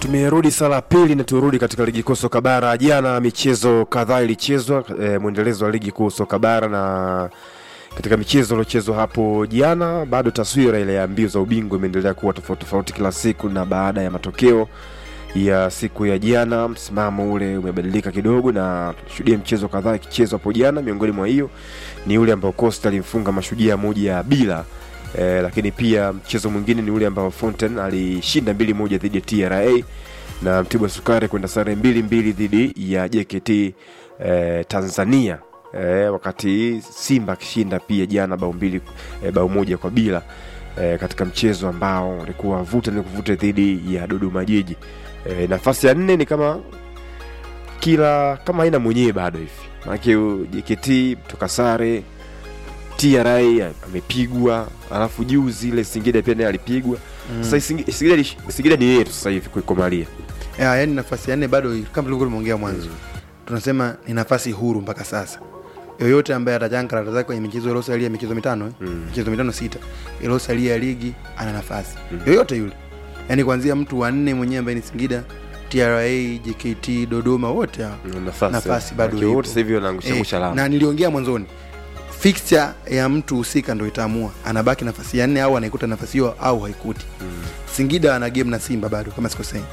Tumerudi sala ya pili na turudi katika ligi kuu soka bara. Jana michezo kadhaa ilichezwa e, mwendelezo wa ligi kuu soka bara, na katika michezo iliochezwa hapo jana, bado taswira ile ya mbio za ubingwa imeendelea kuwa tofauti tofauti kila siku, na baada ya matokeo ya siku ya jana, msimamo ule umebadilika kidogo, na tushuhudia mchezo kadhaa ikichezwa hapo jana. Miongoni mwa hiyo ni ule ambao Costa alimfunga Mashujaa moja bila Eh, lakini pia mchezo mwingine ni ule ambao Fountain alishinda mbili moja dhidi ya TRA na Mtibwa Sukari kwenda sare mbili mbili dhidi ya JKT eh, Tanzania eh, wakati Simba akishinda pia jana bao mbili eh, bao moja kwa bila eh, katika mchezo ambao ulikuwa vuta ni kuvuta dhidi ya Dodoma Jiji. Eh, nafasi ya nne ni kama kila kama haina mwenyewe bado hivi, maanake JKT toka sare TRA amepigwa, alafu juzi ile Singida pia naye alipigwa. Sasa Singi- Singida ni- Singida ni yetu sasa hivi kuikomalia. ya, yani nafasi ya nne bado kama tulivyokuwa tumeongea mwanzo tunasema ni nafasi huru mpaka sasa yoyote ambaye atachanga karata zake kwenye michezo iliyosalia michezo mitano eh? michezo mitano sita iliyosalia ya ligi ana nafasi yoyote yule yaani kuanzia mtu wa nne mwenyewe ambaye ni Singida TRA JKT Dodoma wote hao Nafasi, nafasi bado Maana wote ipo. sasa hivi wanaangusha angusha Eh, alama. na niliongea mwanzoni fixture ya mtu husika ndo itaamua anabaki nafasi ya nne au anaikuta nafasi hiyo au haikuti Singida ana game na Simba bado kama sikosei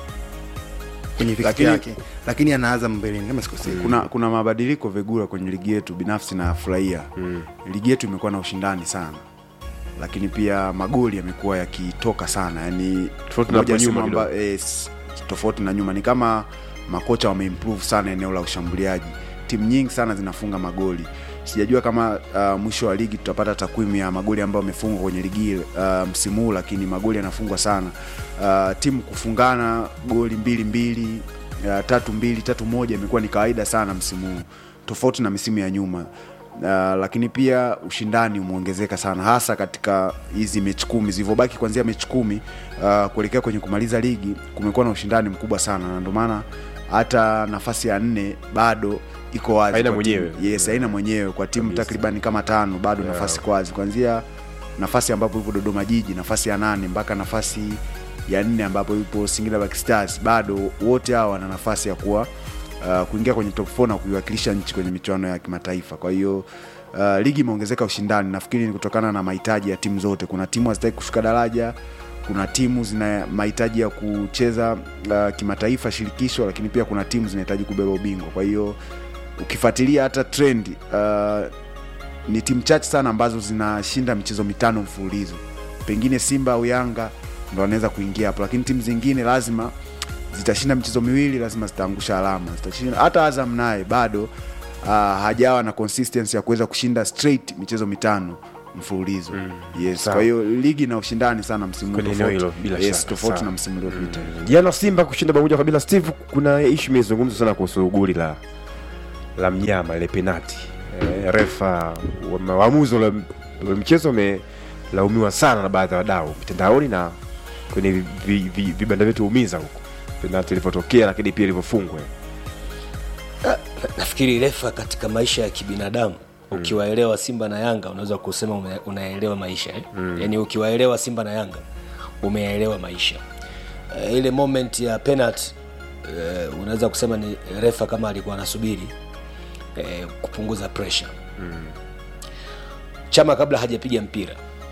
kwenye fixture Lakini- yake lakini ana Azam mbeleni kama sikosei kuna kuna mabadiliko Vegura kwenye ligi yetu binafsi nafurahia mm. ligi yetu imekuwa na ushindani sana lakini pia magoli yamekuwa yakitoka sana yani Tofauti na moja hapo nyuma sema amba- eh, s- tofauti na nyuma ni kama makocha wameimprove sana eneo la ushambuliaji timu nyingi sana zinafunga magoli sijajua kama uh, mwisho wa ligi tutapata takwimu ya magoli ambayo amefungwa kwenye ligi hii, uh, msimu huu lakini magoli yanafungwa sana uh, timu kufungana goli mbili mbili uh, tatu mbili tatu moja imekuwa ni kawaida sana msimu huu tofauti na misimu ya nyuma Uh, lakini pia ushindani umeongezeka sana hasa katika hizi mechi kumi zilivyobaki kuanzia mechi kumi uh, kuelekea kwenye kumaliza ligi kumekuwa na ushindani mkubwa sana na ndio maana hata nafasi ya nne bado iko wazi Haina kwa timu- mwenyewe. yes haina mwenyewe kwa timu Kabisa. takriban kama tano bado Yeah. nafasi iko wazi kuanzia nafasi ambapo ipo Dodoma Jiji nafasi ya nane mpaka nafasi ya nne ambapo ipo Singida Black Stars bado wote hawa wana nafasi ya kuwa uh, kuingia kwenye top 4 na kuiwakilisha nchi kwenye michuano ya kimataifa kwa hiyo uh, ligi imeongezeka ushindani nafikiri ni kutokana na mahitaji ya timu zote kuna timu hazitaki kushuka daraja kuna timu zina mahitaji ya kucheza uh, kimataifa shirikisho lakini pia kuna timu zinahitaji kubeba ubingwa kwa hiyo ukifuatilia hata trend uh, ni timu chache sana ambazo zinashinda michezo mitano mfululizo pengine simba au yanga ndo wanaweza kuingia hapo lakini timu zingine lazima zitashinda michezo miwili lazima zitaangusha alama zitashinda hata azam naye bado uh, hajawa na consistency ya kuweza kushinda straight michezo mitano mfululizo yes Sawa. kwa hiyo ligi na ushindani sana msimu huu Kwenye eneo tofauti. hilo, bila yes, shaka. tofauti Sawa. na msimu uliopita Jana Simba kushinda bao moja kwa bila. Steve, kuna ishu imezungumzwa sana kuhusu goli la la mnyama ile penati. E, refa wa- waamuzi wa wa mchezo wamelaumiwa sana na baadhi ya wadau mitandaoni na kwenye vi- vi- vi- vibanda vyetu umiza huko penati ilivyotokea, lakini pia ilivyofungwa. nafikiri refa katika maisha ya kibinadamu ukiwaelewa simba na yanga unaweza kusema ume- unaelewa maisha eh? mm. yaani ukiwaelewa simba na yanga umeyaelewa maisha uh, ile moment ya penalty uh, unaweza kusema ni refa kama alikuwa anasubiri uh, kupunguza pressure mm. chama kabla hajapiga mpira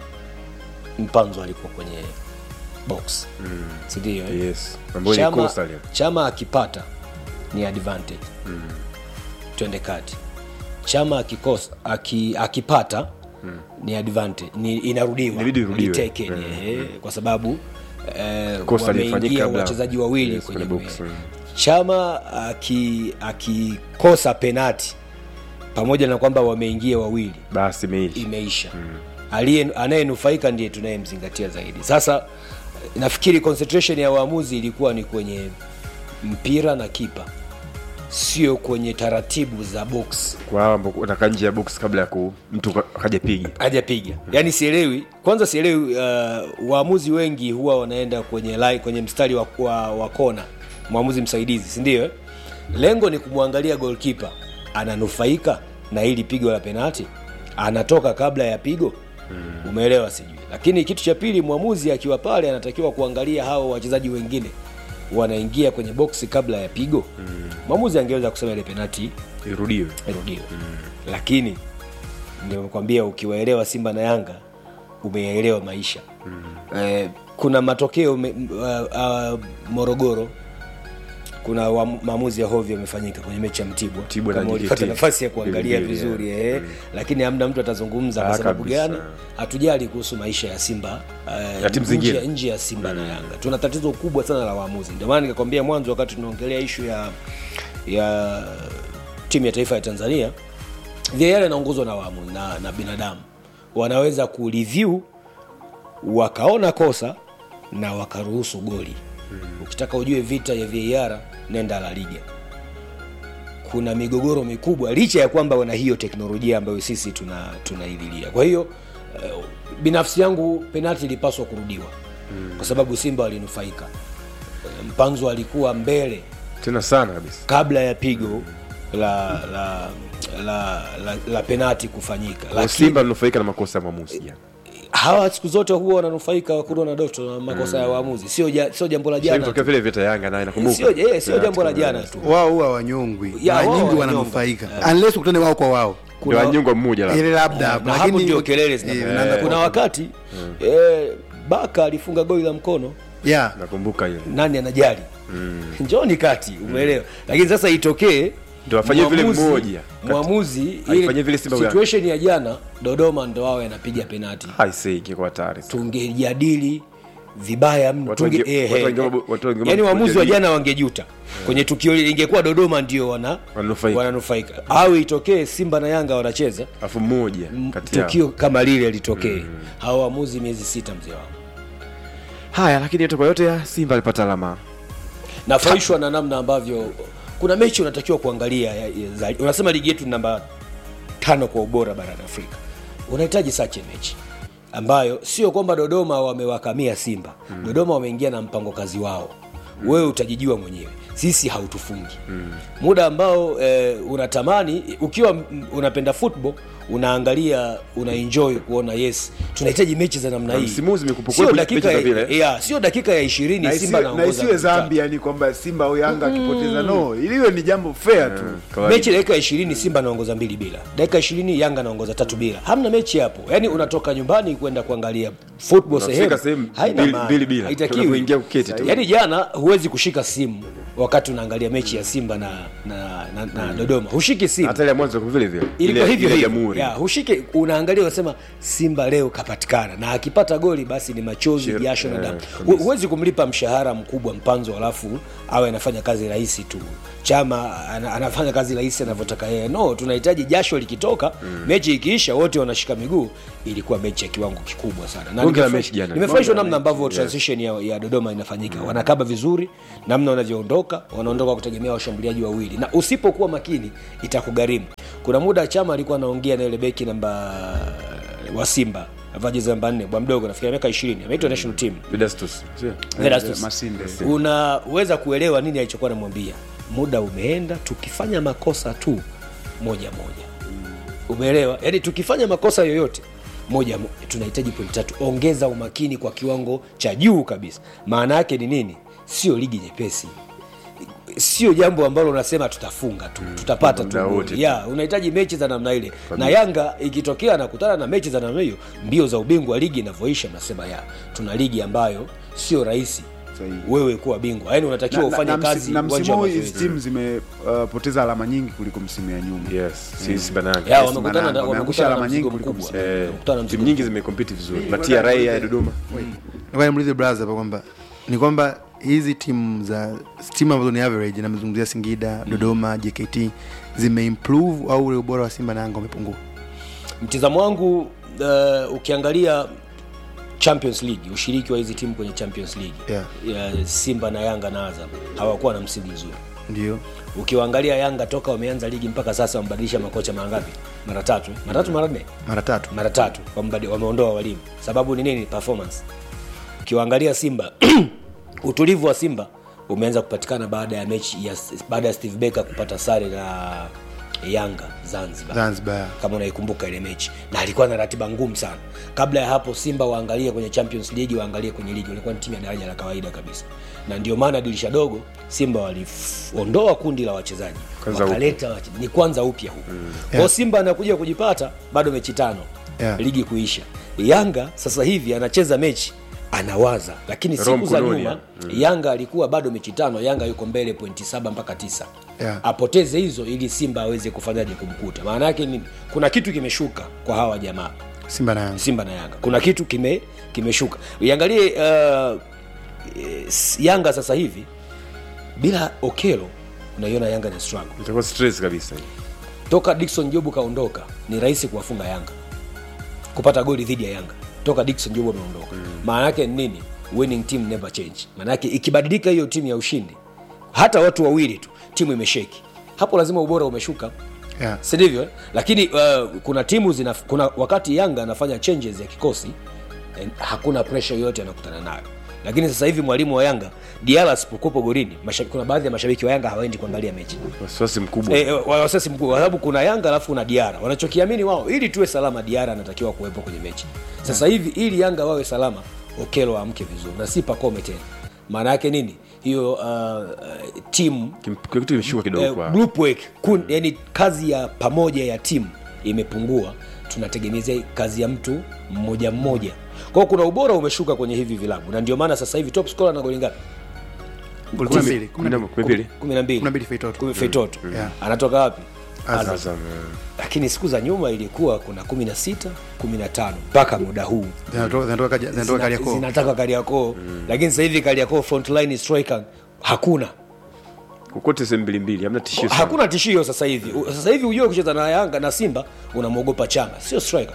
mpanzo alikuwa kwenye box mm. sindio eh? Yes, ambayo ni chama, kosa lile. chama akipata ni advantage mm. twende kati chama akikosa aki, akipata mm. ni advantage ni inarudiwa Inabidi irudiwe. Retake, eh, kwa sababu eh, Kosa lilifanyika wameingia kabla- wachezaji wawili yes, kwenye kwenye box, box, mm. chama aki- akikosa penati pamoja na kwamba wameingia wawili Basi imeisha. imeisha aliye anayenufaika ndiye tunayemzingatia zaidi sasa nafikiri concentration ya waamuzi ilikuwa ni kwenye mpira na kipa sio kwenye taratibu za box Kwa hao ambao wanakaa nje ya box kabla ya ku mtu ka- akajapiga. hajapiga yaani sielewi kwanza sielewi uh, waamuzi wengi huwa wanaenda kwenye line, kwenye mstari wa, wa, wa kona mwamuzi msaidizi sindio eh? lengo ni kumwangalia golkipa ananufaika na hili pigo la penati anatoka kabla ya pigo umeelewa sijui lakini kitu cha pili mwamuzi akiwa pale anatakiwa kuangalia hao wachezaji wengine wanaingia kwenye boksi kabla ya pigo mwamuzi angeweza kusema ile penati irudiwe irudiwe lakini nimekwambia ukiwaelewa simba na yanga umeyaelewa maisha eh, kuna matokeo me, uh, uh, morogoro kuna wa- maamuzi ya hovyo yamefanyika kwenye mechi ya mtibwa Mtibwa na kama JKT. ulipata nafasi ya kuangalia Mbili, vizuri yeah. eh, lakini hamna mtu atazungumza kwa Ah, sababu kabisa. gani hatujali kuhusu maisha ya simba eh, Ya timu nje- zingine. nje ya simba na yanga tuna tatizo kubwa sana la waamuzi ndio maana nikakwambia mwanzo wakati tunaongelea ishu ya ya timu ya taifa ya tanzania VAR inaongozwa na waamuzi na, na binadamu wanaweza kureview wakaona kosa na wakaruhusu goli ukitaka ujue vita ya VAR nenda la liga kuna migogoro mikubwa licha ya kwamba wana hiyo teknolojia ambayo sisi tuna tunaililia kwa hiyo eh, binafsi yangu penalti ilipaswa kurudiwa kwa sababu simba walinufaika Eh, mpanzo alikuwa mbele tena sana kabisa kabla ya pigo la la la, la, la penati kufanyika Kwa lakini simba linufaika na makosa ya mwamuzi jana hawa siku zote huwa wananufaika wakuru na doto na makosa ya waamuzi sio ja, sio jambo la Sasa jana kutokea tu. vile vita yanga naye nakumbuka sio eh, sio Yeah, jambo la tukaona. jana tu wao huwa wanyongwi Ya, mara wao nyingi wanyonga. wananufaika unless ukutane wao kwa wao ndio wanyongwa mmoja ile la labda na hapo ndio kelele eh, zinaanza. unaanza kuna kwa- wakati eh, baka alifunga goli la mkono yeah nakumbuka ile nani anajali njoni kati umeelewa lakini sasa itokee Ndio afanye vile mwamuzi- mmoja. Kati- mwamuzi Aifanye ile vile Simba Yanga. situation ya jana dodoma ndo wawe anapiga penati haisei ingekuwa hatari tungejadili vibaya mno Watu Tunge- wange- eh, watu eh, wange- eh. watu wange- yaani waamuzi wa wajadili. jana wangejuta kwenye tukio lile ingekuwa dodoma ndio wana Wananufaika. wananufaika au itokee simba na yanga wanacheza alafu mmoja kati yao tukio kama lile litokee hawa waamuzi miezi sita mzee wangu haya lakini yote kwa yote ya simba alipata alama nafurahishwa na namna ambavyo kuna mechi unatakiwa kuangalia ya, ya, za, unasema ligi yetu ni namba tano kwa ubora barani afrika unahitaji sache mechi ambayo sio kwamba dodoma wamewakamia simba mm. dodoma wameingia na mpango kazi wao mm. wewe utajijua mwenyewe sisi hautufungi mm. muda ambao eh, unatamani ukiwa m- unapenda football unaangalia unaenjoy kuona yes tunahitaji mechi za namna Na hii msimu huu zimekuwa sio kweli dakika mechi za ya, vile. ya, sio dakika ya ishirini na simba isiwe- na anaongoza isiwe vitatu. zambia ni kwamba simba au yanga akipoteza no iliwe ni jambo fair tu Kawaida. mechi dakika ishirini simba anaongoza mbili bila dakika ishirini yanga anaongoza tatu bila hamna mechi hapo yaani unatoka nyumbani kwenda kuangalia football Unafika sehemu sehemu haina mbili- maana. mbili bila. Haitakiwi. Unapoingia kuketi tu. yaani jana huwezi kushika simu wakati unaangalia mechi ya simba na na, na, na dodoma hushiki simu hata ile ya mwanzo kwa vile vile ilikuwa Ile- hivyo ile hivyo jamhuri ya, hushike unaangalia unasema simba leo kapatikana na akipata goli basi ni machozi Shir- jasho na eh, damu kabisa. Hu- huwezi kumlipa mshahara mkubwa mpanzo alafu awe anafanya kazi rahisi tu chama ana, anafanya kazi rahisi anavyotaka yeye no tunahitaji jasho likitoka mm. mechi ikiisha wote wanashika miguu ilikuwa mechi ya kiwango kikubwa sana na Bonge la nimefurahi- mechi jana. nimefurahishwa Bonge la namna ambavyo transition ya, ya dodoma inafanyika wanakaba vizuri namna wanavyoondoka wanaondoka kutegemea washambuliaji wawili na usipokuwa makini itakugharimu kuna muda chama alikuwa anaongea na yule beki namba wa simba avaa jezi namba nne bwa mdogo nafikiri miaka ishirini ameitwa national team Vedastus sio Vedastus. Masinde. unaweza kuelewa nini alichokuwa namwambia muda umeenda tukifanya makosa tu moja moja umeelewa yaani tukifanya makosa yoyote moja mo- tunahitaji pointi tatu ongeza umakini kwa kiwango cha juu kabisa maana yake ni nini sio ligi nyepesi sio jambo ambalo unasema tutafunga tu tutapata tu muda goli. wote tu. ya unahitaji mechi za namna ile na yanga ikitokea anakutana na mechi za namna hiyo mbio za ubingwa wa ligi inavyoisha mnasema ya tuna ligi ambayo sio rahisi Sahihi. wewe kuwa bingwa yaani unatakiwa Na- na- ufanye na msi- kazi na uwanja msimu wa huu hizi mazoezi. timu zimepoteza alama nyingi kuliko msimu ya nyuma yes si simba na Yanga. Ya, Yes, wamekutana na- Mananga, wamekutana na alama nyingi mzigo kuliko mkubwa msimu. Eh, Wamekutana na mzigo timu nyingi zimekompiti vizuri na TRA ya Dodoma Ngoja nimuulize brother hapa kwamba ni kwamba hizi timu za timu ambazo ni average namezungumzia Singida, Dodoma, JKT zimeimprove au ule ubora wa Simba na Yanga umepungua? mtizamo wangu uh, ukiangalia champions league ushiriki wa hizi timu kwenye champions league Yeah. ya simba na yanga na azam hawakuwa na msimu mzuri Ndio. ukiwaangalia yanga toka wameanza ligi mpaka sasa wamebadilisha makocha mara ngapi mara tatu eh? mara tatu mara nne Mara tatu. mara tatu wamebadi- wameondoa walimu sababu ni nini performance ukiwaangalia simba utulivu wa simba umeanza kupatikana baada ya mechi ya baada ya steve becker kupata sare na yanga zanzibar Zanzibar. kama unaikumbuka ile mechi na alikuwa na ratiba ngumu sana kabla ya hapo simba waangalie kwenye champions league waangalie kwenye ligi walikuwa ni timu ya daraja la kawaida kabisa na ndio maana dirisha dogo simba waliondoa kundi la wachezaji Kwanza wakaleta wache- ni kwanza upya huku mm. kwao simba anakuja kujipata bado mechi tano Yeah. ligi kuisha yanga sasa hivi anacheza mechi anawaza lakini Roho siku za mkononi, nyuma yanga alikuwa bado mechi tano yanga yuko mbele pointi saba mpaka tisa Yeah. apoteze hizo ili simba aweze kufanyaje kumkuta maana yake nini kuna kitu kimeshuka kwa hawa jamaa Simba na Yanga. simba na yanga kuna kitu kime kimeshuka iangalie uh, s- yanga sasa hivi bila okelo unaiona yanga ni struggle itakuwa stress kabisa toka dikson jobu kaondoka ni rahisi kuwafunga yanga kupata goli dhidi ya yanga toka dikson jobu ameondoka maana yake ni nini winning team never change maana yake ikibadilika hiyo timu ya ushindi hata watu wawili tu timu imesheki hapo lazima ubora umeshuka Yeah. si ndivyo eh? lakini uh, kuna timu zina kuna wakati yanga anafanya changes ya kikosi eh, hakuna pressure yoyote anakutana nayo lakini sasa hivi mwalimu wa yanga diala asipokuwepo golini mashabiki- kuna baadhi ya mashabiki wa yanga hawaendi kuangalia mechi wasiwasi mkubwa Eh, eh, wasiwasi mkubwa kwa sababu kuna yanga alafu kuna diara wanachokiamini wao ili tuwe salama diara anatakiwa kuwepo kwenye mechi sasa hivi ili yanga wawe salama okelo amke vizuri na si pakome tena maana yake nini hiyo uh, uh, timu Kim- kuna kitu kimeshuka kidogo eh, kwa group work kun, yani kazi ya pamoja ya timu imepungua tunategemezea kazi ya mtu mmoja mmoja kwao kuna ubora umeshuka kwenye hivi vilabu na ndio maana sasa hivi top scorer na goli ngapi Goli Kumi- mbili, kumi na- kumi na mbili. kumi na mbili Kumi na mbili Feitoto. Kumi- Feitoto Yeah. anatoka wapi Azam. Azam, eh. lakini siku za nyuma ilikuwa kuna 16 15 mpaka muda huu Zinatoka- zinatoka Kaja- zinatoka Zina- Kariakoo. zinataka kariakoo lakini sasa hivi kariakoo frontline striker hakuna kokote sehemu mbili mbili hamna tishio sana. hakuna tishio sasa hivi U- sasa hivi ujue kucheza na yanga na simba unamwogopa chama sio striker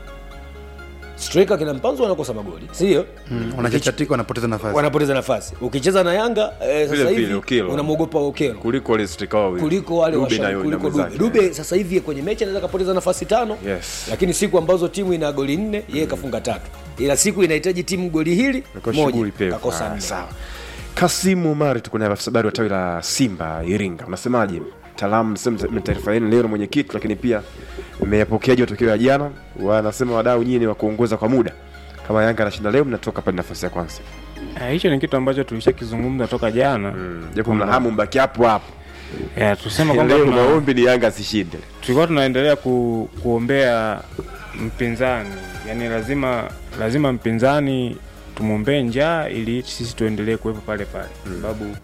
striker kina mpanzo wanakosa magoli sindio Mm, wanachachatika wanapoteza nafasi wanapoteza nafasi ukicheza na yanga eh, Vile sasa vile, hivi Okello. unamwogopa okelo kuliko wale striker wawili kuliko wale Dube washa- na- na kuliko dube mwenzake. dube sasa hivi kwenye mechi anaweza kapoteza nafasi tano Yes. lakini siku ambazo timu ina goli nne yeye kafunga tatu ila siku inahitaji timu goli hili Imekuwa shughuli moja pevu. kakosa Ah, nne sawa kasimu umari tuko naye afisa habari wa tawi la simba iringa unasemaje mtaalamu sema taarifa yenu leo na mwenyekiti lakini pia mmeyapokeaje matokeo ya jana wanasema wadau nyinyi ni wa kuongoza kwa muda kama yanga anashinda leo mnatoka pale nafasi ya kwanza Eh, hicho ni kitu ambacho tulishakizungumza toka jana Mm, japo mna hamu mbaki hapo hapo Eh, tusema kwamba leo tuna- maombi ni yanga asishinde tulikuwa tunaendelea ku, kuombea mpinzani yani lazima lazima mpinzani tumwombee njaa ili sisi tuendelee kuwepo pale pale sababu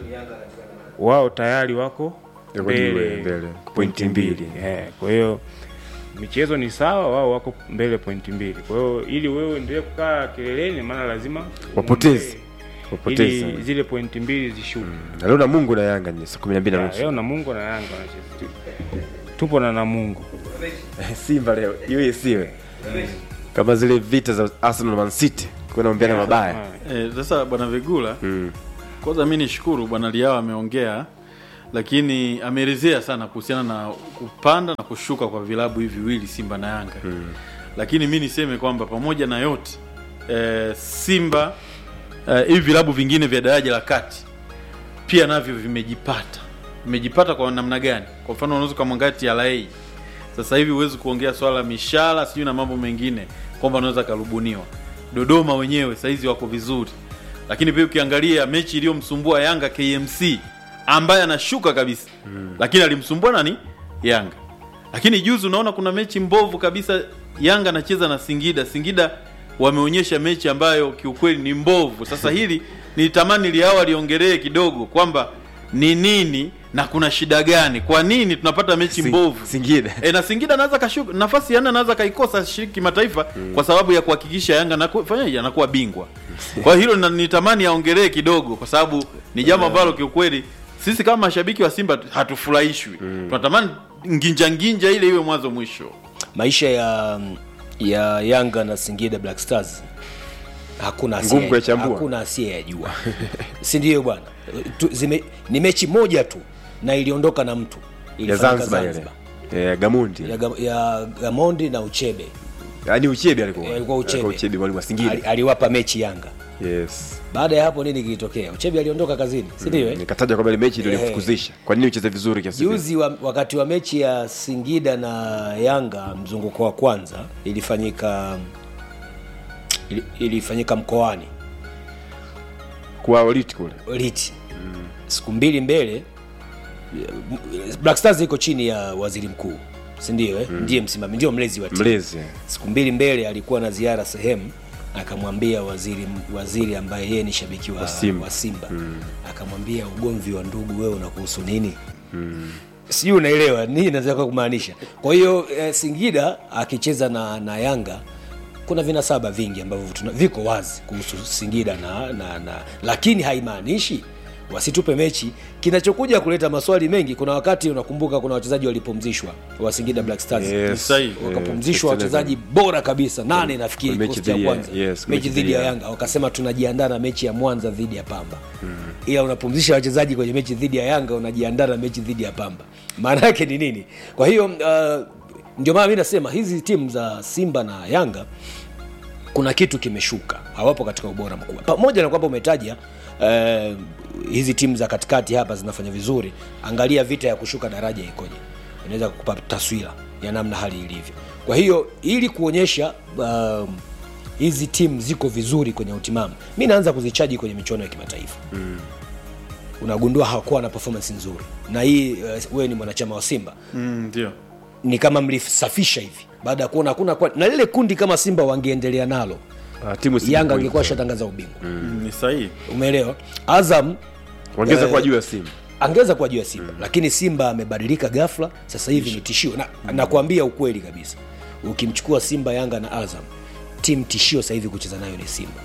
wao tayari wako Wako juu, mbele mbele, pointi mbili Eh, kwa hiyo michezo ni sawa wao wako mbele pointi mbili kwa hiyo ili wewe endelee kukaa kileleni maana lazima Wapoteze. uombee wapoteza ili zile pointi mbili zishuke na leo na mungu na yanga ni saa kumi na mbili na Ya, nusu leo Namungo na Yanga wanacheza. Tupo na Namungo. simba leo hiyo isiwe kama zile vita za arsenal na man city kunaombeana mabaya Eh, sasa bwana Vigula Mm. kwanza mi nishukuru bwana Liao ameongea lakini ameelezea sana kuhusiana na kupanda na kushuka kwa vilabu hivi viwili Simba na Yanga mm. lakini mi niseme kwamba pamoja na yote eh, Simba eh, hivi vilabu vingine vya daraja la kati pia navyo vimejipata vimejipata kwa namna gani kwa mfano unaweza ukamwangalia TRA sasa hivi huwezi kuongea swala la mishahara sijui na mambo mengine kwamba unaweza karubuniwa dodoma wenyewe sahizi wako vizuri lakini pia ukiangalia mechi iliyomsumbua yanga kmc ambaye anashuka kabisa mm. lakini alimsumbua nani yanga lakini juzi unaona kuna mechi mbovu kabisa yanga anacheza na singida singida wameonyesha mechi ambayo kiukweli ni mbovu sasa hili nilitamani liao aliongelee kidogo kwamba ni nini na kuna shida gani kwa nini tunapata mechi Sing- mbovu Singida. e, na Singida anaweza kashuka nafasi ya nne anaweza kaikosa shiriki kimataifa mm. kwa sababu ya kuhakikisha Yanga anaku- fanyaje anakuwa bingwa. Kwa hilo na- nitamani aongelee kidogo, kwa sababu ni jambo ambalo kiukweli sisi kama mashabiki wa Simba hatufurahishwi mm. tunatamani nginja nginja ile iwe mwanzo mwisho. maisha ya ya yanga na singida black stars hakuna asiye- Ngumu kuyachambua. hakuna asiyeyajua si ndio bwana Tu- zime- ni mechi moja tu na iliondoka na mtu ya Ilifanyika zanzibar ile Eh, gamundi ya, Ga- ya gamondi na uchebe yaani Uchebe alikuwa Eh, alikuwa Uchebe. Uchebe mwalimu wa Singida Ali, aliwapa mechi Yanga. yes Baada ya hapo nini kilitokea? Uchebi aliondoka kazini, si ndio? eh? nikataja kwamba ile mechi ndio Eh. ilikufukuzisha kwa nini ucheze vizuri kiasi hiki? Juzi wa, wakati wa mechi ya Singida na Yanga mzunguko wa kwanza ilifanyika ili, ilifanyika mkoani kwa Olit kule Liti siku mbili mbele Black Stars iko chini ya waziri mkuu si ndio eh? ndiye msimamizi ndio mlezi wa timu mlezi siku mbili mbele alikuwa na ziara sehemu akamwambia waziri waziri ambaye yeye ni shabiki wa, Wa Simba. wa Simba. akamwambia ugomvi wa ndugu wewe unakuhusu nini sijui unaelewa nini nataka kumaanisha kwa hiyo eh, Singida akicheza na, na Yanga kuna vinasaba vingi ambavyo tuna, viko wazi kuhusu Singida na, na, na lakini haimaanishi wasitupe mechi. Kinachokuja kuleta maswali mengi, kuna wakati unakumbuka, kuna wachezaji walipumzishwa wa Singida Black Stars Yes. Sahihi. wakapumzishwa Eh, wachezaji bora kabisa nane nafikiri Mechi kikosi cha dhidi ya- kwanza yes, mechi dhidi ya Yanga wakasema tunajiandaa na mechi ya Mwanza dhidi ya Pamba ila unapumzisha wachezaji kwenye mechi dhidi ya Yanga unajiandaa na mechi dhidi ya Pamba maana yake ni nini kwa hiyo uh, ndio maana mi nasema hizi timu za Simba na Yanga kuna kitu kimeshuka hawapo katika ubora mkubwa pamoja na kwamba umetaja eh, hizi timu za katikati hapa zinafanya vizuri angalia vita ya kushuka daraja ikoje inaweza kukupa taswira ya namna hali ilivyo kwa hiyo ili kuonyesha um, hizi timu ziko vizuri kwenye utimamu mi naanza kuzichaji kwenye michuano ya kimataifa unagundua hawakuwa na performance nzuri na hii uh, wewe ni mwanachama wa simba Mm, ndio ni kama mlisafisha hivi baada ya kuona hakuna kwa- na lile kundi kama simba wangeendelea nalo Ah, timu si yanga point. angekuwa shatangaza ubingwa Mm, ni sahihi umeelewa azam wangeza eh, kuwa juu ya simu angeweza kuwa juu ya simba lakini simba amebadilika ghafla sasa hivi ni tishio na nakwambia ukweli kabisa ukimchukua simba yanga na azam timu tishio sasa hivi kucheza nayo ni simba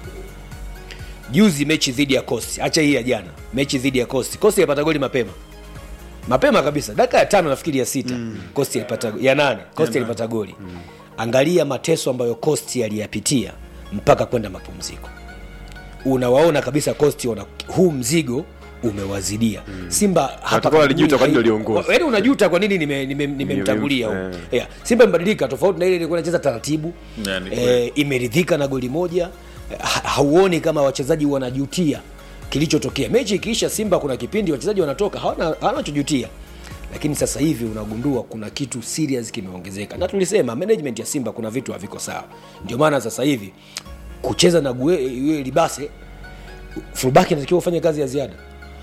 juzi mechi dhidi ya costi hacha hii ya jana mechi dhidi ya costi costi alipata goli mapema mapema kabisa dakika ya tano nafikiri ya sita mm. costi alipata ya nane costi alipata goli mm. angalia mateso ambayo costi aliyapitia mpaka kwenda mapumziko unawaona kabisa costi wana huu mzigo umewazidia mm. simba hapa Watakuwa walijuta kwa nini karibuni waliongoza. hai- yaani unajuta kwa nini nimemtangulia nime, nime nimemtangulia Eh. huko. yeah. simba imebadilika tofauti na ile ilikuwa inacheza taratibu Yeah, ni kweli. eh, imeridhika na goli moja ha, hauoni kama wachezaji wanajutia kilichotokea mechi ikiisha simba kuna kipindi wachezaji wanatoka hawana hawana chojutia lakini sasa hivi unagundua kuna kitu serious kimeongezeka na tulisema management ya simba kuna vitu haviko sawa ndio maana sasa hivi kucheza na Gue- yule libase fullback inatakiwa ufanye kazi ya ziada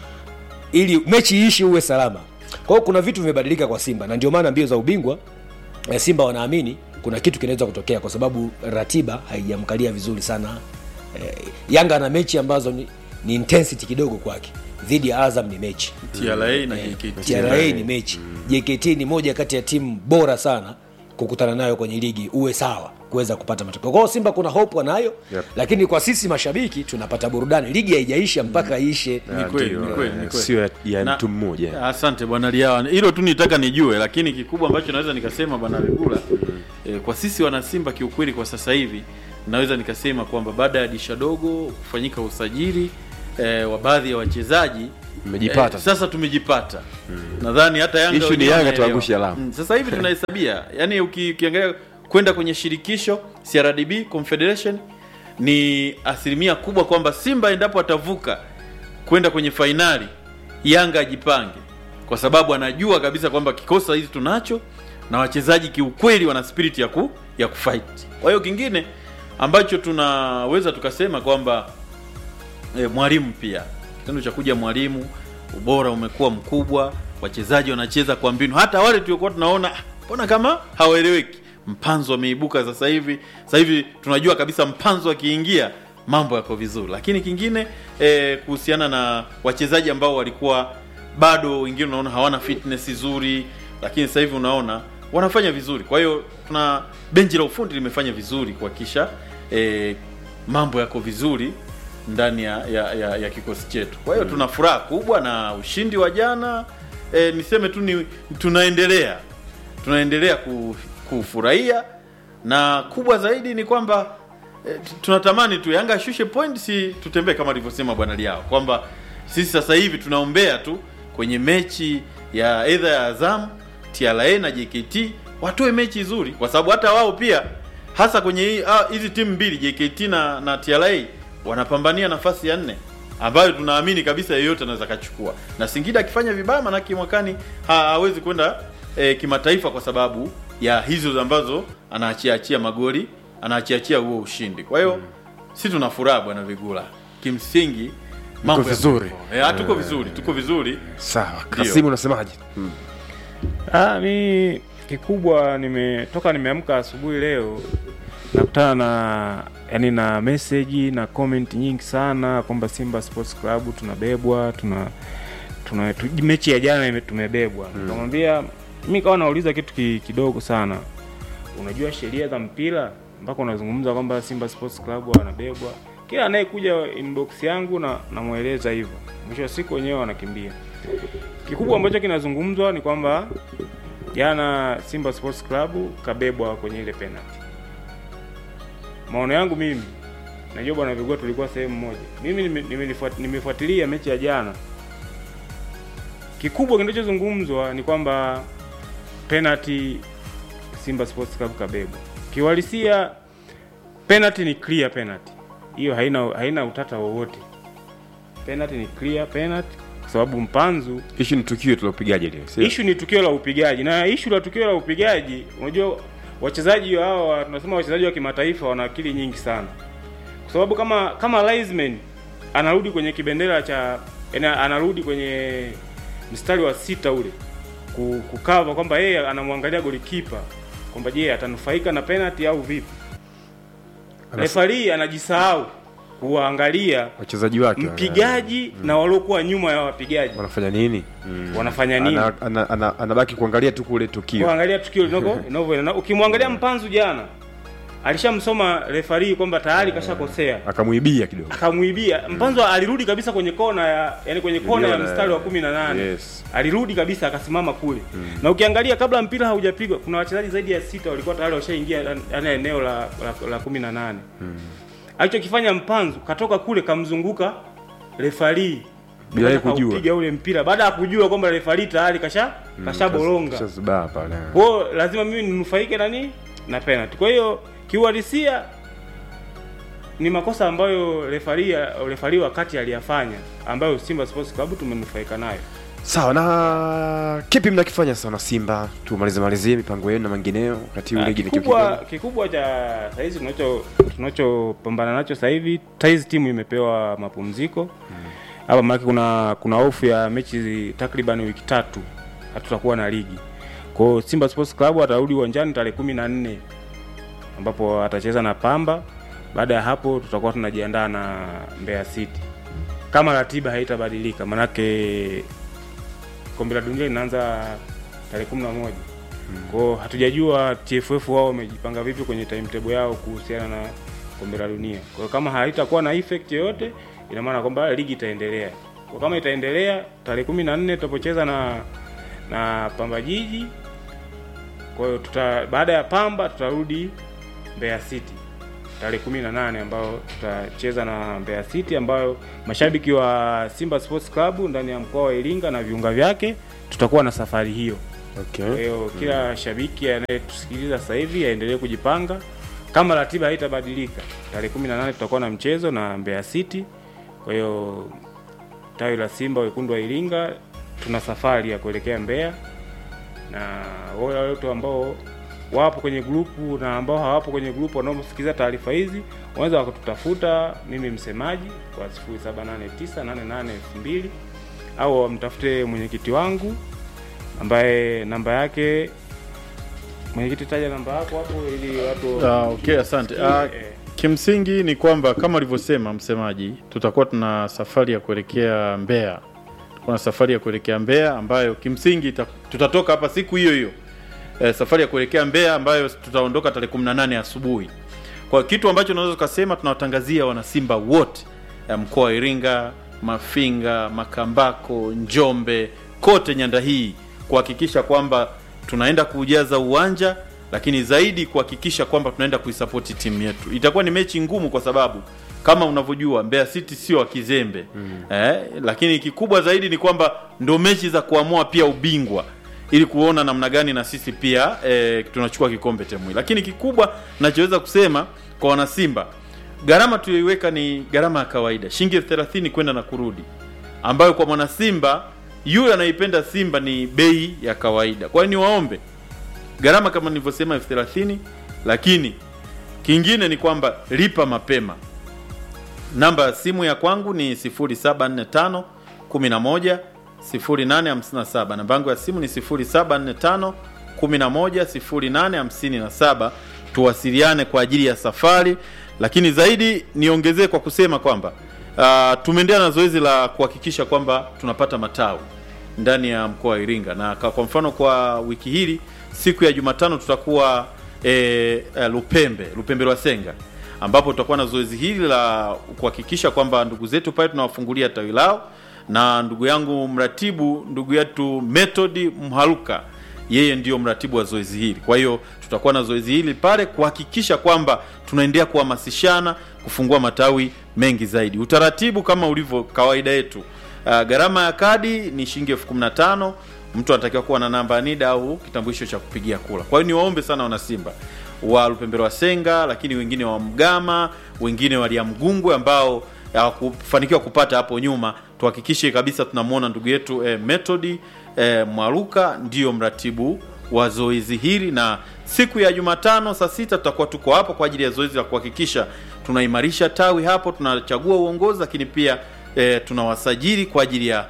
ili mechi iishi uwe salama kwa hiyo kuna vitu vimebadilika kwa simba na ndio maana mbio za ubingwa eh, simba wanaamini kuna kitu kinaweza kutokea kwa sababu ratiba haijamkalia vizuri sana eh, yanga na mechi ambazo ni, ni intensity kidogo kwake dhidi ya azam ni mechi TRA na JKT tra ni mechi jkt ni moja kati ya timu bora sana kukutana nayo kwenye ligi uwe sawa kuweza kupata matokeo kwao simba kuna hope wanayo Yep. lakini kwa sisi mashabiki tunapata burudani ligi haijaisha mpaka iishe Ni kweli, Ndio, ni kweli, ni eh, kweli. sio ya- ya Na- mtu mmoja asante bwana liawa hilo tu nitaka nijue lakini kikubwa ambacho naweza nikasema bwana vigula eh, kwa sisi wanasimba kiukweli kwa sasa hivi naweza nikasema kwamba baada ya disha dogo kufanyika usajili eh, wa baadhi ya wachezaji Mmejipata. eh, sasa tumejipata nadhani hata yanga Issue ni wenyewe Yanga wanaelewa. tuangushe alama. Mm, sasa hivi tunahesabia yani uki- ukiangalia kwenda kwenye shirikisho crdb confederation ni asilimia kubwa kwamba simba endapo atavuka kwenda kwenye fainali yanga ajipange kwa sababu anajua kabisa kwamba kikosi hizi tunacho na wachezaji kiukweli wana spirit ya ku ya kufight kwa hiyo kingine ambacho tunaweza tukasema kwamba e, mwalimu pia kitendo cha kuja mwalimu ubora umekuwa mkubwa wachezaji wanacheza kwa mbinu hata wale tuliokuwa tunaona "Ah, mbona kama hawaeleweki mpanzo ameibuka sasa hivi sasa hivi tunajua kabisa mpanzo akiingia mambo yako vizuri lakini kingine e, kuhusiana na wachezaji ambao walikuwa bado wengine unaona hawana fitness nzuri lakini sasa hivi unaona wanafanya vizuri kwa hiyo tuna benchi la ufundi limefanya vizuri kuhakikisha e, mambo yako vizuri ndani ya, ya, ya, ya kikosi chetu kwa hiyo tuna furaha kubwa na ushindi wa jana e, niseme tu ni tunaendelea tunaendelea ku, kufurahia na kubwa zaidi ni kwamba e, tunatamani tu yanga ashushe point si tutembee kama alivyosema bwana liao kwamba sisi sasa hivi tunaombea tu kwenye mechi ya edha ya azam tra na jkt watoe mechi nzuri kwa sababu hata wao pia hasa kwenye hii- ah, hizi timu mbili JKT na, na TRA wanapambania nafasi ya nne ambayo tunaamini kabisa yeyote anaweza kachukua, na Singida akifanya vibaya, manake mwakani ha- hawezi kwenda eh, kimataifa kwa sababu ya hizo ambazo anaachia achia magoli anaachia achia huo ushindi. Kwa hiyo si tuna furaha bwana Vigula, kimsingi mambo yako vizuri. hivyo. Eh, tuko vizuri, tuko vizuri. sawa kasimu unasemaje mm. Ah, mi kikubwa nimetoka nimeamka asubuhi leo nakutana na yani na message na comment nyingi sana kwamba Simba Sports Club tunabebwa tuna tuna tu, mechi ya jana ime- tumebebwa. Nikamwambia mimi kawa nauliza kitu ki, kidogo sana. Unajua sheria za mpira mpaka unazungumza kwamba Simba Sports Club wanabebwa. Kila anayekuja inbox yangu na namweleza hivyo. Mwisho wa siku wenyewe wanakimbia. Kikubwa ambacho kinazungumzwa ni kwamba jana Simba Sports Club kabebwa kwenye ile penalty. Maono yangu mimi, najua bwana Vigua tulikuwa sehemu moja. Mimi nime- nimelifuat- nimefuatilia mechi ya jana. Kikubwa kinachozungumzwa ni kwamba penalty Simba Sports Club kabebwa. Kiuhalisia penalty ni clear penalty. Hiyo haina haina utata wowote. Penalty ni clear penalty kwa sababu mpanzu ishu ni tukio tulopigaje leo sio? Ishu ni tukio la upigaji, na ishu la tukio la upigaji, unajua wachezaji hao tunasema wachezaji wa kimataifa wana akili nyingi sana, kwa sababu kama kama Linesman anarudi kwenye kibendera cha yani, anarudi kwenye mstari wa sita ule ku- kukava kwamba yeye anamwangalia golikipa kwamba je, atanufaika na penalty au vipi? Refari anajisahau kuwaangalia wachezaji wake mpigaji na waliokuwa nyuma ya wapigaji wanafanya nini mm. wanafanya nini. ana, ana, ana, anabaki kuangalia tu kule tukio kuangalia tukio linavyo linavyoenda. Ukimwangalia Mpanzu jana alishamsoma refari kwamba tayari kashakosea, akamwibia kidogo akamwibia. Mpanzu alirudi kabisa kwenye kona ya yani kwenye kona ya Niliona, mstari wa kumi na nane yes. alirudi kabisa akasimama kule na ukiangalia kabla mpira haujapigwa kuna wachezaji zaidi ya sita walikuwa tayari washaingia yani eneo la la, la kumi na nane alichokifanya Mpanzu katoka kule kamzunguka refari Bila yeye kujua. kupiga ule mpira baada ya kujua kwamba refari tayari kasha kashaboronga Kashazibaa pale kwa hiyo lazima mimi ninufaike na nini na penalty. Kwa hiyo kiuhalisia ni makosa ambayo refari refari wakati aliyafanya ambayo Simba Sports Club tumenufaika nayo. sawa na kipi mnakifanya sana simba tumalize malizie mipango yenu na mengineo wakati huu Ah, ligi Kikubwa nikiwa kikubwa cha saizi tunacho tunachopambana nacho sasa hivi saizi timu imepewa mapumziko hapa maana kuna kuna hofu ya mechi takriban wiki tatu hatutakuwa na ligi. Kwa hiyo Simba Sports Club atarudi uwanjani tarehe kumi na nne ambapo atacheza na Pamba. Baada ya hapo tutakuwa tunajiandaa na Mbeya City kama ratiba haitabadilika, manake kombe la dunia linaanza tarehe kumi na moja kwao hatujajua TFF wao wamejipanga vipi kwenye timetable yao kuhusiana na kombe la dunia. Kwa hiyo kama haitakuwa na effect yoyote, ina maana kwamba ligi itaendelea. Kwa kama itaendelea tarehe kumi na nne tutapocheza na na Pamba Jiji. Kwa hiyo tuta baada ya Pamba tutarudi Mbeya City tarehe kumi na nane ambayo tutacheza na Mbeya City ambayo mashabiki wa Simba Sports Club ndani ya mkoa wa Iringa na viunga vyake tutakuwa na safari hiyo. Kwa okay. hiyo kila shabiki anayetusikiliza sasa hivi aendelee kujipanga. Kama ratiba haitabadilika, tarehe 18 tutakuwa na mchezo na Mbeya City. Kwa hiyo tawi la Simba wekundu wa Iringa tuna safari ya kuelekea Mbeya, na wale wote ambao wapo kwenye grupu na ambao hawapo kwenye grupu wanaosikiliza taarifa hizi wanaweza wakatutafuta mimi msemaji kwa 0789882000 au wamtafute mwenyekiti wangu ambaye namba yake mwenyekiti, taja namba yako hapo ili watu Ah, okay, asante. Ah, Eh, kimsingi ni kwamba kama alivyosema msemaji, tutakuwa tuna safari ya kuelekea Mbeya. Tutakuwa na safari ya kuelekea Mbeya ambayo kimsingi ita, tutatoka hapa siku hiyo hiyo eh, safari ya kuelekea Mbeya ambayo tutaondoka tarehe 18 asubuhi. Kwa kitu ambacho tunaweza tukasema, tunawatangazia wanasimba wote ya mkoa wa Iringa, Mafinga, Makambako, Njombe, kote nyanda hii kuhakikisha kwamba tunaenda kuujaza uwanja, lakini zaidi kuhakikisha kwamba tunaenda kuisapoti timu yetu. Itakuwa ni mechi ngumu kwa sababu kama unavyojua Mbeya City sio wa kizembe mm. eh, lakini kikubwa zaidi ni kwamba ndo mechi za kuamua pia ubingwa ili kuona namna gani na sisi pia e, tunachukua kikombe temui lakini kikubwa nachoweza kusema kwa wanasimba gharama tuliyoiweka ni gharama ya kawaida shilingi elfu thelathini kwenda na kurudi ambayo kwa mwanasimba yule anaipenda simba ni bei ya kawaida kwa hiyo niwaombe gharama kama nilivyosema elfu thelathini lakini kingine ni kwamba lipa mapema namba ya simu ya kwangu ni 0745 11 0857 namba yangu ya simu ni 0745 11 0857 tuwasiliane kwa ajili ya safari lakini zaidi niongezee kwa kusema kwamba uh, tumeendelea na zoezi la kuhakikisha kwamba tunapata matawi ndani ya mkoa wa Iringa na kwa kwa mfano kwa wiki hili siku ya Jumatano tutakuwa e, e, Lupembe Lupembe lwa Senga ambapo tutakuwa na zoezi hili la kuhakikisha kwamba ndugu zetu pale tunawafungulia tawi lao na ndugu yangu mratibu ndugu yetu Method Mhaluka yeye ndiyo mratibu wa zoezi hili. Kwa hiyo tutakuwa na zoezi hili pale kuhakikisha kwamba tunaendelea kuhamasishana kufungua matawi mengi zaidi. Utaratibu kama ulivyo kawaida yetu, uh, gharama ya kadi ni shilingi elfu kumi na tano. Mtu anatakiwa kuwa na namba ya NIDA au kitambulisho cha kupigia kura. Kwa hiyo niwaombe sana wanasimba wa Lupembero wa Senga, lakini wengine wa Mgama, wengine wa Mgungwe ambao hawakufanikiwa kupata hapo nyuma, tuhakikishe kabisa tunamwona ndugu yetu eh, Method eh, Mwaruka ndiyo mratibu wa zoezi hili, na siku ya Jumatano saa sita tutakuwa tuko hapo kwa ajili ya zoezi la kuhakikisha tunaimarisha tawi hapo, tunachagua uongozi, lakini pia eh, tunawasajili kwa ajili ya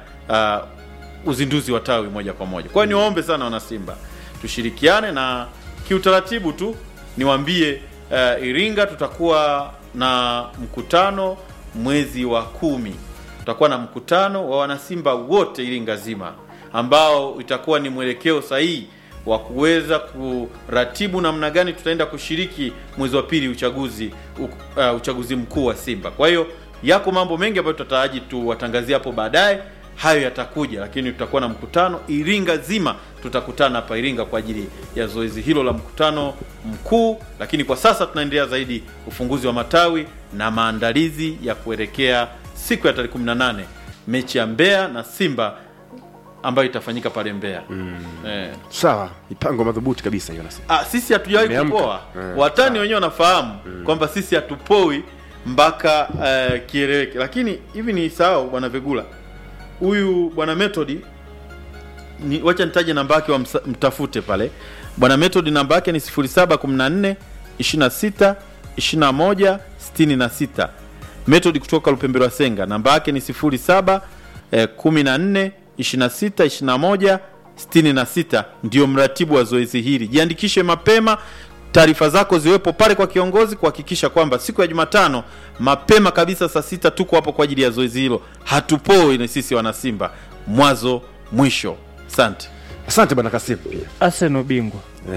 uh, uzinduzi wa tawi moja kwa moja. Kwa hiyo niwaombe sana wanasimba tushirikiane, na kiutaratibu tu niwaambie uh, Iringa tutakuwa na mkutano mwezi wa kumi tutakuwa na mkutano wa wanasimba wote Iringa zima ambao itakuwa ni mwelekeo sahihi wa kuweza kuratibu namna gani tutaenda kushiriki mwezi wa pili uchaguzi u, uh, uchaguzi mkuu wa Simba. Kwa hiyo yako mambo mengi ambayo tutataraji tuwatangazie hapo baadaye, hayo yatakuja, lakini tutakuwa na mkutano Iringa zima, tutakutana hapa Iringa kwa ajili ya zoezi hilo la mkutano mkuu. Lakini kwa sasa tunaendelea zaidi ufunguzi wa matawi na maandalizi ya kuelekea siku ya tarehe 18 mechi ya Mbeya na Simba ambayo itafanyika pale Mbeya. Eh. sawa mipango madhubuti kabisa hiyo nasi Ah, sisi hatujawahi Umeamka. kupoa. Eh, Watani wenyewe wanafahamu kwamba sisi hatupoi mpaka uh, kieleweke, lakini hivi ni sawa, bwana Vegula, huyu bwana Method ni, wacha nitaje namba yake, wamsa- mtafute pale. Bwana Method namba yake ni 0714 26 21 66. Method kutoka Lupembero Senga, namba yake ni 07 eh, 14 26 21 66. Ndio mratibu wa zoezi hili. Jiandikishe mapema, taarifa zako ziwepo pale kwa kiongozi kuhakikisha kwamba siku ya Jumatano mapema kabisa saa sita tuko hapo kwa ajili ya zoezi hilo. Hatupoi ni sisi wanasimba, mwanzo mwisho. Asante asante bwana kasimu pia Arsenal bingwa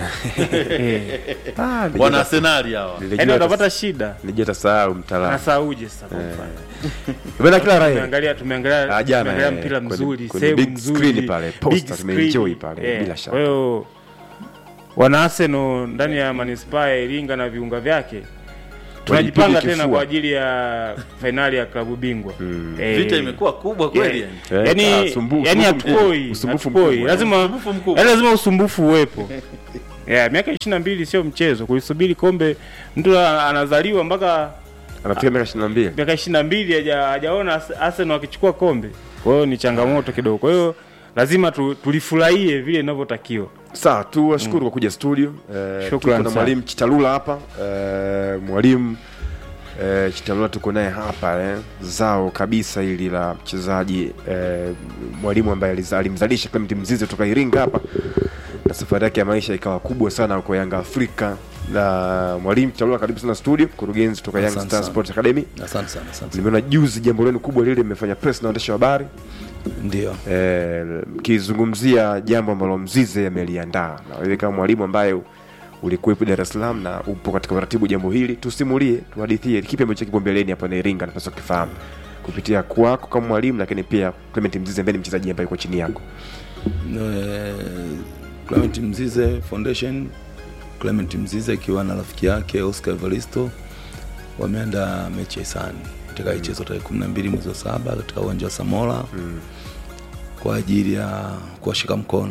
Eh. Ah, nilijua- wana Arsenali hawa. nilijua yaani hata- utapata shida nilijua tasahau mtaalamu nasauje sasa kwa mfano bwana kila raha tumeangalia tumeangalia Ah, jana, tumeangalia eh, mpira kwenye- mzuri kwenye sehemu big nzuri screen pale, poster, big tumeenjoy screen. pale, Eh, bila shaka. kwa hiyo wana Arsenal ndani ya manispaa ya Iringa na viunga vyake tunajipanga Wajipige tena kifua. kwa ajili ya fainali ya klabu bingwa Eh, Vita imekuwa kubwa kweli yeah. yani. Eh, yani ah, sumbu- yani usumbufu mkubwa. hatupoi Usumbufu hatupoi mkubwa. lazima Usumbufu mkubwa. yani lazima usumbufu uwepo yeah, miaka ishirini na mbili sio mchezo kuisubiri kombe mtu a- anazaliwa mpaka anafika miaka ishirini na mbili miaka ishirini na mbili haja- hajaona Ars- Arsenal akichukua kombe kwa hiyo ni changamoto kidogo kwa hiyo lazima tu, tulifurahie vile inavyotakiwa sawa tu washukuru kwa kuja studio eh, Shukran tuko na sana. mwalimu chitalula hapa eh, mwalimu eh, chitalula tuko naye hapa eh, zao kabisa hili la mchezaji eh, mwalimu ambaye aliza- alimzalisha Clement Mzize kutoka Iringa hapa na safari yake ya maisha ikawa kubwa sana kwa Yanga Afrika na mwalimu chitalula karibu sana studio mkurugenzi kutoka Young Asante Star sana. Sports Academy Asante sana, asante. nimeona juzi jambo lenu kubwa lile mmefanya press na waandishi wa habari Ndio. eh, mkizungumzia jambo ambalo Mzize ameliandaa na wewe kama mwalimu ambaye ulikuwepo Dar es Salaam na upo katika uratibu jambo hili, tusimulie, tuhadithie kipi ambacho kipo mbeleni hapa na Iringa napaswa kufahamu kupitia kwako kama mwalimu, lakini pia Clement Mzize ambaye ni mchezaji ambaye yuko chini yako. Eh, Clement Mzize Foundation, Clement Mzize akiwa na rafiki yake Oscar Evaristo wameenda mechi ya hisani itakayochezwa tarehe kumi na mbili mwezi wa saba katika uwanja wa Samora kwa ajili ya kuwashika mkono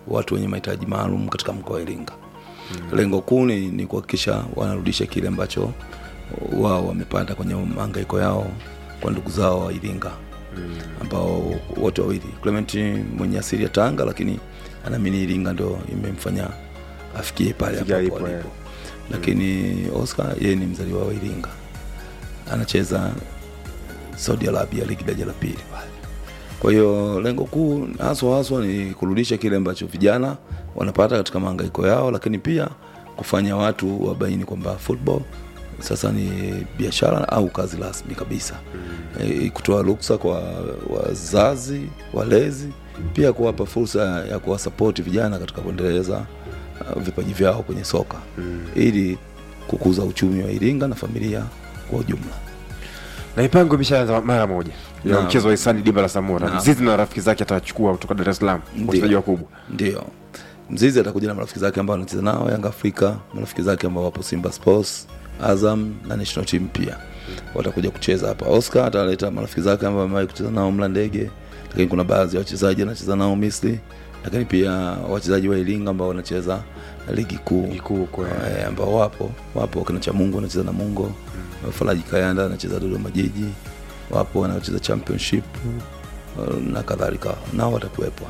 watu wenye mahitaji maalum katika mkoa wa Iringa. Lengo kuu ni, ni kuhakikisha wanarudisha kile ambacho wao wamepata kwenye mahangaiko yao kwa ndugu zao wa Iringa ambao wote wawili Clement mwenye asili ya Tanga, lakini anaamini Iringa ndio imemfanya afikie pale Fikia ambapo alipo, alipo. Lakini Oscar yeye ni mzaliwa wa Iringa, anacheza Saudi Arabia ligi daraja la pili pale. Kwa hiyo lengo kuu haswa haswa ni kurudisha kile ambacho vijana wanapata katika mahangaiko yao, lakini pia kufanya watu wabaini kwamba football sasa ni biashara au kazi rasmi kabisa e, kutoa ruksa kwa wazazi walezi, pia kuwapa fursa ya kuwasapoti vijana katika kuendeleza uh, vipaji vyao kwenye soka ili kukuza uchumi wa Iringa na familia kwa ujumla. na mipango imeshaanza mara moja ya Naam. mchezo wa hisani dimba la samora Naam. mzizi na rafiki zake atachukua kutoka dar es salaam Ndio. wachezaji wakubwa Ndio, Mzizi atakuja na marafiki zake ambao anacheza nao Yanga Afrika, marafiki zake ambao wapo Simba Sports, Azam na national team pia watakuja kucheza hapa. Oscar ataleta marafiki zake ambao amewahi kucheza nao Mlandege, lakini kuna baadhi ya wachezaji anacheza nao Misri, lakini pia wachezaji wa Iringa ambao wanacheza ligi kuu Ligi kuu kwa- eh, ambao wapo wapo kina Chamungu anacheza na Mungo mm. Faraji Kayanda anacheza Dodoma Jiji, wapo wanaocheza championship eh, na kadhalika, nao watakuwepo.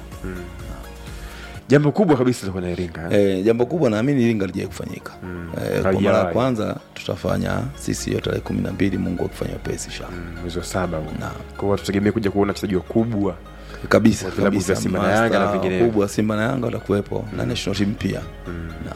jambo kubwa kabisa litakuwa na iringa E, jambo kubwa naamini Iringa lijai kufanyika Mm. e, kwa Halijawahi. mara ya kwanza tutafanya sisi hiyo tarehe kumi na mbili Mungu akifanya wepesi sha Mm, mwezi wa saba huu. na kwa hiyo tutegemee kuja kuona wachezaji wakubwa kabisa Wa vilabu kabisa vya Simba na Yanga na master vinginevyo. wakubwa Simba na Yanga watakuwepo na national team pia na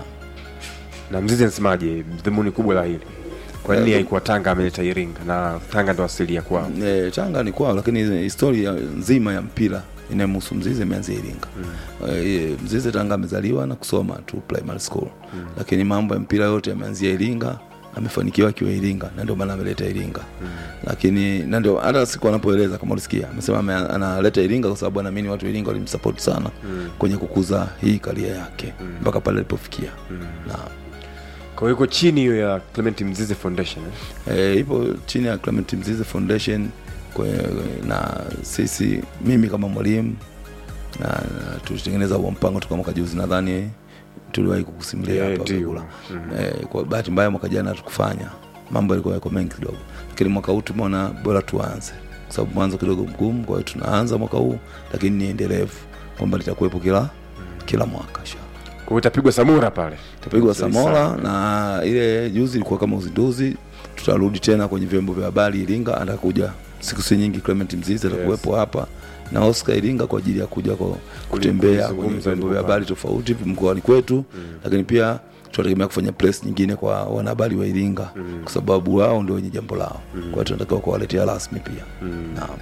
na mzizi anasemaje dhumuni kubwa la hili kwa nini haikuwa tanga ameleta iringa na tanga ndo asili ya kwao e, Tanga ni kwao, lakini historia nzima ya mpira inayomhusu Mzize imeanzia Iringa. E, Mzize Tanga amezaliwa na kusoma tu primary school, lakini mambo ya mpira yote yameanzia Iringa. Amefanikiwa akiwa Iringa na ndio maana ameleta Iringa lakini na ndio hata siku anapoeleza kama ulisikia amesema ame- analeta Iringa kwa sababu anaamini watu wa Iringa walimsupport sana kwenye kukuza hii karia yake mpaka pale alipofikia na kwa hiyo iko chini hiyo ya clement mzizi foundation eh? e, ipo chini ya Clement Mzize Foundation kwe, na sisi mimi kama mwalimu na, na tulitengeneza huo mpango toka mwaka juzi nadhani tuliwahi kukusimulia Eh, hapa ndio. Kagula. Eh, kwa bahati mbaya mwaka jana hatukufanya mambo yalikuwa yako mengi kidogo lakini mwaka huu tumeona bora tuanze kwa sababu mwanzo kidogo mgumu kwa hiyo tunaanza mwaka huu lakini ni endelevu kwamba litakuwepo kila kila mwaka inshallah kwa hiyo itapigwa samura pale tapigwa Sawa. Samora na ile juzi ilikuwa kama uzinduzi. Tutarudi tena kwenye vyombo vya habari Iringa, atakuja siku si nyingi. Clement Mzizi atakuwepo hapa na Oscar Iringa kwa ajili ya kuja kwa kutembea kwenye kuzungumza vyombo vya ndipo habari tofauti mkoani kwetu, lakini pia tunategemea kufanya press nyingine kwa wanahabari wa Iringa kwa sababu wao ndio wenye jambo lao, kwa hiyo tunatakiwa kuwaletea rasmi pia. Naam.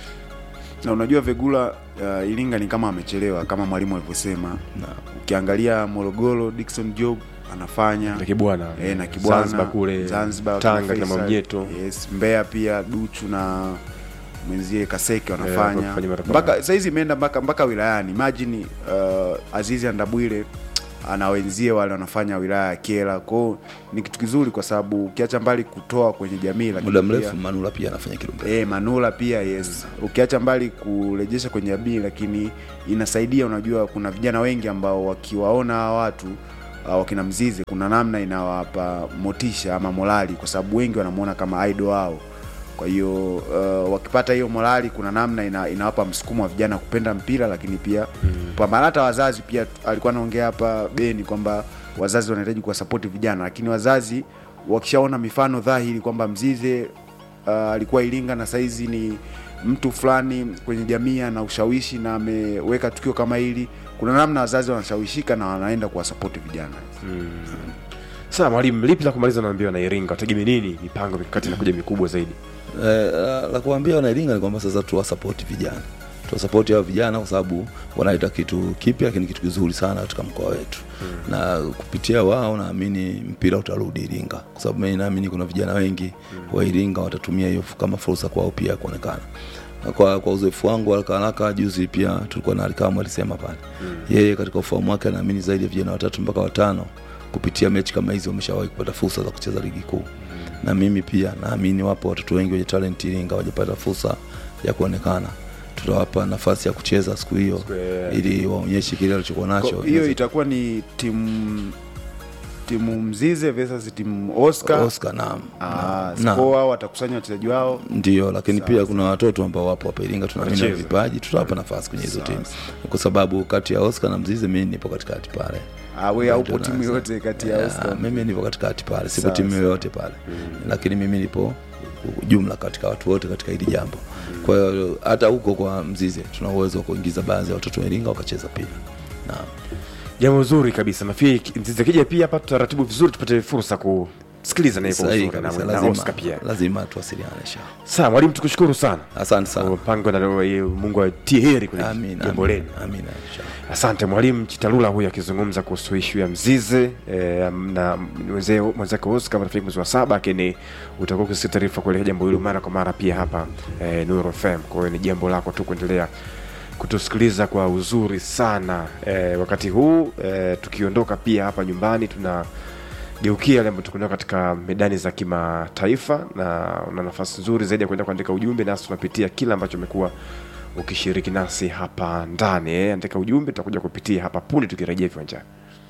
na unajua Vegula uh, Iringa ni kama amechelewa kama mwalimu alivyosema. Ukiangalia Morogoro, Dickson Job anafanya na kibwana e, na Kibwana Zanzibar kule Zanzibar, tanga kina kina Faisal, mamjeto yes, Mbeya pia Duchu na mwenzie Kaseke Eh, wanafanya wanafanya mara kwa mpaka mara. saizi imeenda mpaka mpaka wilayani. Imagine uh, Azizi Andabwile ana wenzie wale wanafanya wilaya ya Kyela. Kwao ni kitu kizuri, kwa sababu ukiacha mbali kutoa kwenye jamii, lakini Muda pia- mrefu Manula pia anafanya Kilombero. Eh, Manula pia yes. Ukiacha mbali kurejesha kwenye jamii, lakini inasaidia. Unajua, kuna vijana wengi ambao wakiwaona hawa watu uh, wakina Mzize, kuna namna inawapa motisha ama morali, kwa sababu wengi wanamuona kama idol wao. Kwa hiyo uh, wakipata hiyo morali, kuna namna ina, inawapa msukumo wa vijana kupenda mpira, lakini pia kupambana. Hata wazazi pia, alikuwa anaongea hapa Beni kwamba wazazi wanahitaji kuwasapoti vijana, lakini wazazi wakishaona mifano dhahiri kwamba Mzize uh, alikuwa Iringa na saizi ni mtu fulani kwenye jamii na ushawishi na ameweka tukio kama hili, kuna namna wazazi wanashawishika na wanaenda kuwasapoti vijana. sasa mwalimu lipi la kumaliza naambiwa na iringa wategemee nini mipango mikakati inakuja mikubwa zaidi Eh, la, la kuambia wanairinga ni kwamba sasa tuwasapoti vijana tuwasapoti hao vijana kwa sababu wanaleta kitu kipya lakini kitu kizuri sana katika mkoa wetu mm. na kupitia wao naamini mpira utarudi iringa kwa sababu mimi naamini kuna vijana wengi mm. wa iringa watatumia hiyo kama fursa kwao pia kuonekana kwa, kwa uzoefu wangu haraka haraka juzi pia tulikuwa na alikamu alisema pale mm. yeye katika ufahamu wake anaamini zaidi ya vijana watatu mpaka watano kupitia mechi kama hizi wameshawahi kupata fursa za kucheza ligi kuu na mimi pia naamini wapo watoto wengi wenye talent Iringa wajapata fursa ya kuonekana tutawapa nafasi ya kucheza siku hiyo hiyo. ili waonyeshe kile walichokuwa nacho Kwa hiyo itakuwa ni timu timu mzize versus timu oscar, Oscar naam Ah, Naam. Skoa watakusanya wachezaji wao ndio lakini pia kuna watoto ambao wapo hapa Iringa tunaamini wana Wacheza. vipaji tutawapa nafasi kwenye hizo timu kwa sababu kati ya Oscar na Mzize mimi nipo katikati pale Ah, we haupo Ndio timu naanza. yoyote kati ya Ya, Oscar. mimi nipo katikati pale sipo Sawa, timu sawa. yoyote pale lakini mimi nipo jumla katika watu wote katika hili jambo kwa hiyo hata huko kwa Mzize tuna uwezo wa kuingiza baadhi ya watoto wa Iringa wakacheza pia naam jambo zuri kabisa nafikiri Mzize akija pia hapa tutaratibu vizuri tupate fursa kusikiliza na hivyo sahihi uzuri na, kabisa na lazima, Oscar pia lazima tuwasiliane sha sawa mwalimu tukushukuru sana asante sana mpango na Mungu atie heri kwenye amin jambo amin lenu amin inshallah Asante mwalimu Chitalula huyu akizungumza kuhusu ishu ya Mzize eh, na mwenze- mwenzake Oscar wanafika mwezi wa saba, lakini utakuwa ukisikia taarifa kuelekea jambo hilo mara kwa mara pia hapa eh, Nuru FM. Kwa hiyo ni jambo lako tu kuendelea kutusikiliza kwa uzuri sana eh, wakati huu eh, tukiondoka pia hapa nyumbani tuna geukia yale ambayo tukunao katika medani za kimataifa na una nafasi nzuri zaidi ya kuenda kuandika ujumbe nasi tunapitia kile ambacho umekuwa ukishiriki nasi hapa ndani eh. andika ujumbe tutakuja kupitia hapa punde tukirejea viwanjani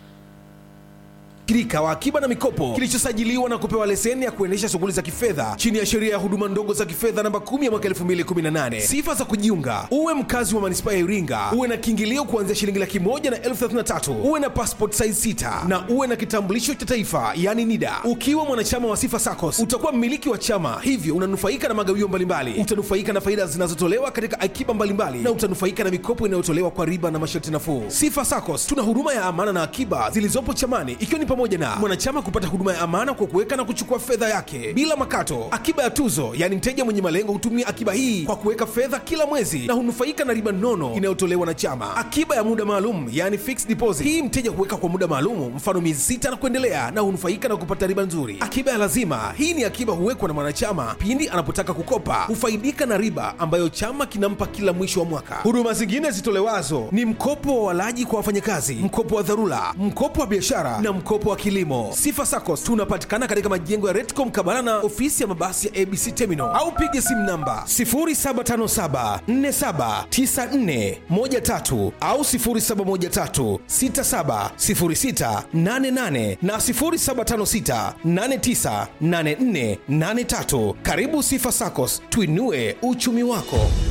shirika wa akiba na mikopo kilichosajiliwa na kupewa leseni ya kuendesha shughuli za kifedha chini ya sheria ya huduma ndogo za kifedha namba 10 ya mwaka 2018 sifa za kujiunga uwe mkazi wa manispaa ya iringa uwe na kiingilio kuanzia shilingi laki moja na elfu 33 uwe na passport size 6 na uwe na kitambulisho cha taifa yani nida ukiwa mwanachama wa sifa sacos utakuwa mmiliki wa chama hivyo unanufaika na magawio mbalimbali utanufaika na faida zinazotolewa katika akiba mbalimbali na utanufaika na mikopo inayotolewa kwa riba na masharti nafuu sifa sacos tuna huduma ya amana na akiba zilizopo chamani ikiwa ni pamoja na mwanachama kupata huduma ya amana kwa kuweka na kuchukua fedha yake bila makato akiba ya tuzo yaani mteja mwenye malengo hutumia akiba hii kwa kuweka fedha kila mwezi na hunufaika na riba nono inayotolewa na chama akiba ya muda maalum yaani fixed deposit hii mteja huweka kwa muda maalum mfano miezi sita na kuendelea na hunufaika na kupata riba nzuri akiba ya lazima hii ni akiba huwekwa na mwanachama pindi anapotaka kukopa hufaidika na riba ambayo chama kinampa kila mwisho wa mwaka huduma zingine zitolewazo ni mkopo wa walaji kwa wafanyakazi mkopo wa dharura mkopo wa biashara na mkopo wa kilimo sifa sacos tunapatikana katika majengo ya retcom kabala na ofisi ya mabasi ya abc terminal au piga simu namba 0757479413 au 0713670688 na 0756898483 karibu sifa sacos tuinue uchumi wako